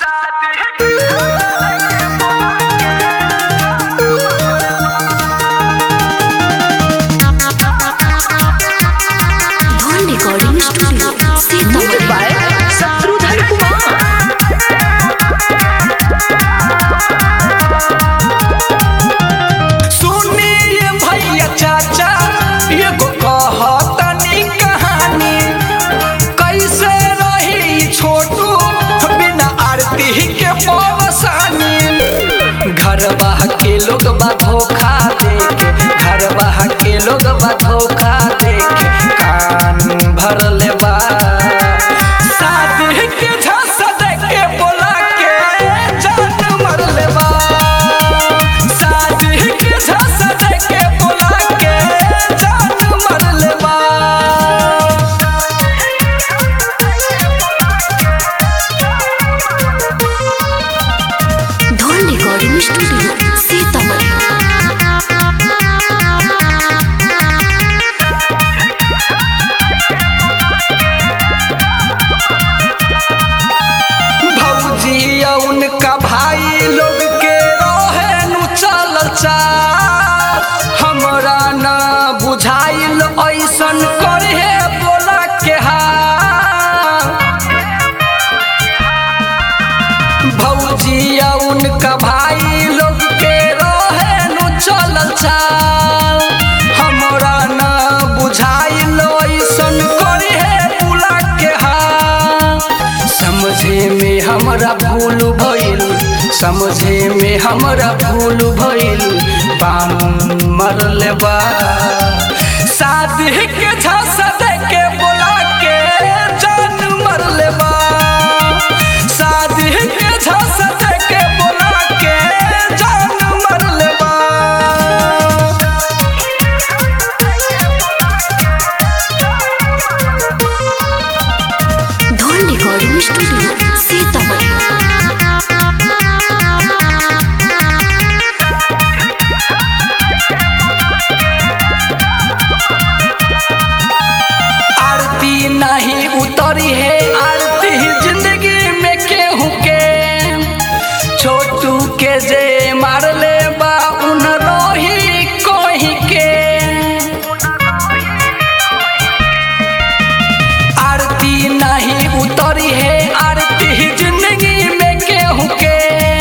धन recording studio Sitamarhi by Shatrudhar Kumar सुनिए भैया चाचा एगो कहतनी कहानी कैसे रही छोटू बिना आरती के पवसानी घरवा के लोग बा धोखा देके घरवा के लोग बा धोखा देके कान भर लेबा शादी के झांसा देके बोला के जान मर लेबा शादी के झांसा देके बोला के जान मर लेबा धन रिकॉर्डिंग स्टूडियो सीतामढ़ी भौजी या उनका भाई लोग के रहे नु चलल चाल हमरा न बुझाइल ऐसन करे बोला के हाल भौजी या उनका भाई लोग के रहे नु चलल चाल हमरा न बुझाइल ऐसन करे बोला के हाल समझे में हमरा भूल भइल समझे में हमरा भूल भइल बाम मर लेबा शादी के झांसा दे के बोला के जान मर लेबा शादी के झांसा दे के बोला के जान मर लेबा धन रिकॉर्डिंग स्टूडियो सीतामढ़ी आरती नहीं उतरी है आरती जिंदगी में केहू के छोटू के जे मार ले बा उन रोही कोही के आरती नहीं उतरी है आरती जिंदगी में केहू के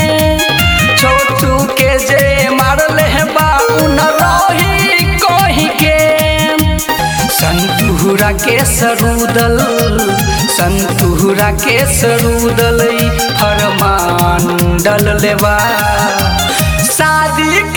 छोटू के जे मार ले बा उन रोही कोही के संतुहरा के सरूदल संतुहरा के सरूदल फरमान डल लेबा शादी